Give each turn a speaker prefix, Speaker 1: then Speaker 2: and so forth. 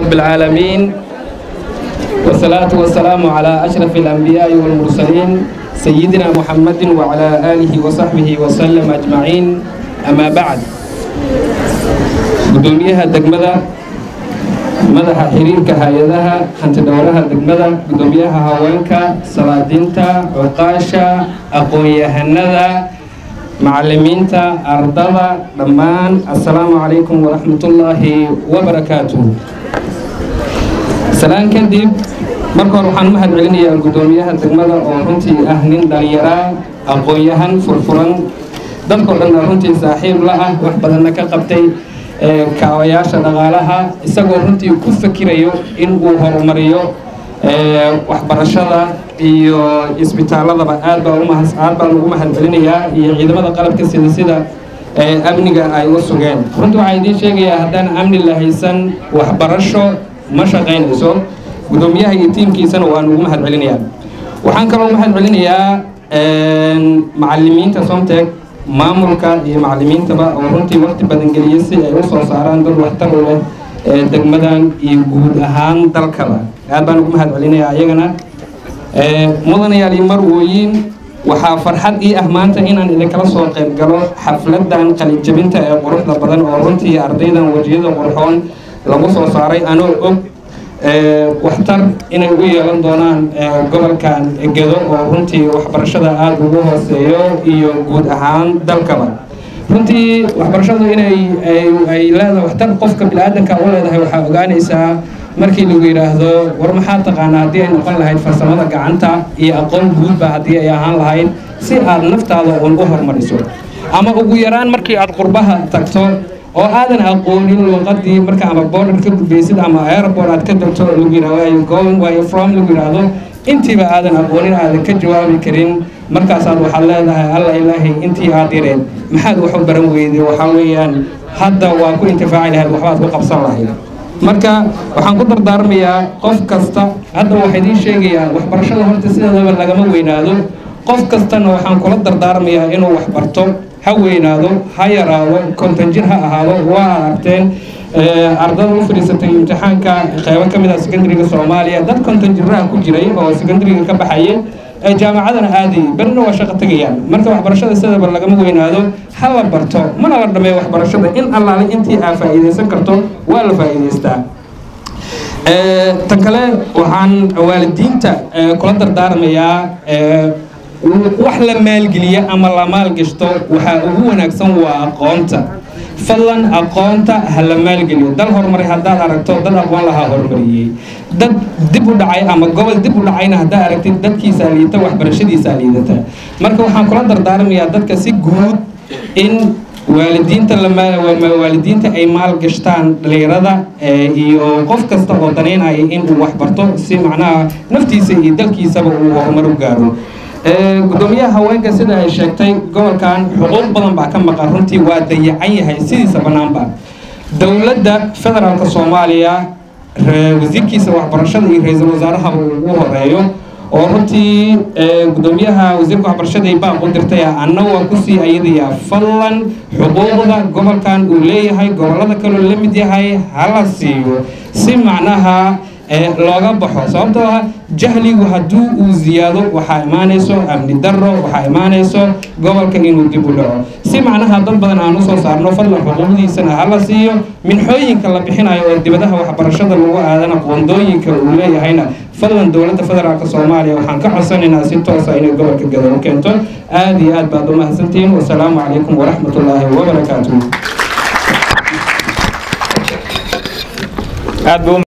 Speaker 1: رب العالمين والصلاة والسلام على أشرف الأنبياء والمرسلين سيدنا محمد وعلى آله وصحبه وسلم أجمعين أما بعد قدوميها دقمدة madaxa xiriirka hay-adaha hantidhowraha degmada gudoomiyaha haweenka salaadiinta cuqaasha aqoon-yahanada macalimiinta ardada dhammaan assalaamu calaykum waraxmatullaahi wabarakaatuh salaan kadib marka hore waxaan mahad celinayaa gudoomiyaha degmada oo runtii ah nin dhallinyaraa aqoon-yahan furfuran dadkao dhanna runtii saaxiib la ah wax badanna ka qabtay kaabayaasha dhaqaalaha isagoo runtii ku fakirayo in uu horumariyo waxbarashada iyo isbitaaladaba aad baan aad baan ugu mahad celinayaa iyo ciidamada qalabka sida sida amniga ay u sugeen runtii waxaa idiin sheegayaa haddaan amni la haysan waxbarasho ma shaqaynayso gudoomiyaha iyo tiimkiisana waan ugu mahad celinayaa waxaan kaloo mahad celinayaa macalimiinta somteg maamulka iyo macalimiintaba oo runtii waqti badan geliyay si ay u soo saaraan dad waxtar u leh ee degmadan iyo guud ahaan dalkaba aad baan ugu mahad celinayaa ayagana mudanayaal iyo marwooyin waxaa farxad ii ah maanta inaan idinkala soo qayb galo xafladan qalijabinta ee quruxda badan oo runtii ardaydan wejiyada qurxoon lagu soo saaray anoo og waxtar inay ugu yeelan doonaan gobolkan gedo oo runtii waxbarashada aada ugu hooseeyo iyo guud ahaan dalkaba runtii waxbarashadu inay ay leedahay waxtar qofka bini-aadanka u leedahay waxaa ogaanaysaa markii lagu yidhaahdo war maxaa taqaanaa haddii ay noqon lahayd farsamada gacanta iyo aqoon guudba haddii ay ahaan lahayd si aad naftaada uun u hormariso ama ugu yaraan markii aad qurbaha tagto oo aadan aqoonin luuqadii marka ama border ka gudbaysid ama airport aad ka degto lagu yidhahdo are you going where you from lagu yidhaahdo intiiba aadan aqoonin aadan ka jawaabi karin markaasaad waxaad leedahay alla ilaahay intii aad yareen maxaad wax u baran weyday waxaa weeyaan hadda waa ku intifaaci lahayd waxbaad ku qabsan lahayd marka waxaan ku dardaarmayaa qof kasta hadda waxaa idiin sheegayaa waxbarashada horta sideedaba lagama weynaado qof kastana waxaan kula dardaarmayaa inuu wax barto ha weynaado ha yaraado konton jir ha ahaado waa aragteen ardada u fadhiisatay imtixaanka qeybo ka mid ah secondariga soomaaliya dad konton jiraha ku jiray oo secondariga ka baxayay ee jaamacadana aadayay berina waa shaqo tegayaan marka waxbarashada sidaba lagama weynaado ha la barto mana la dhameeyo waxbarashada in allaale intii aa faa'iidaysan karto waa la faa'iidaystaa tan kale waxaan waalidiinta kula dardaarmayaa wax la maalgeliya ama la maalgashto waxaa ugu wanaagsan waa aqoonta fadlan aqoonta ha la maalgeliyo dal horumaray haddaad aragto dad aqoon lahaa horumariyey dad dib u dhacay ama gobol dib u dhacayna haddaad aragtid dadkiisaa liidata waxbarashadiisaa liidata marka waxaan kula dardaarmayaa dadka si guud in waalidiinta waalidiinta ay maalgashtaan dhalinyarada iyo qof kasta oo daneynaya inuu waxbarto si macnaha naftiisa iyo dalkiisaba uu horumar u gaaro gudoomiyaha haweenka sida ay sheegtay gobolkan xuquuq badan baa ka maqan runtii waa dayacan yahay sidiisa bannaanba dowladda federaalka soomaaliya wasiirkiisa waxbarashada iyo ra-iisul wasaarahaba ugu horeeyo oo runtii gudoomiyaha wasiirka waxbarashada ay baaq u dirtay anna waa kusii ayadayaa fadlan xuquuqda gobolkan uu leeyahay gobollada kaloo la mid yahay hala siiyo si macnaha looga baxo sababtoo ah jahligu hadduu uu ziyaado waxaa imaanayso amni darro waxaa imaanayso gobolka inuu dib u dhaco si macnaha dad badan aan usoo saarno fadlan xuquuqdiisana hala siiyo minxooyinka la bixinayo oo dibadaha waxbarashada lagu aadana qoondooyinka uu leeyahayna fadlan dowladda federaalk soomaaliya waxaan ka codsanaynaa si toosa inay gobolka gado u keento aada iyo aad baad u mahadsantihiin wasalaamu calaykum waraxmat ullaahi wabarakaatuh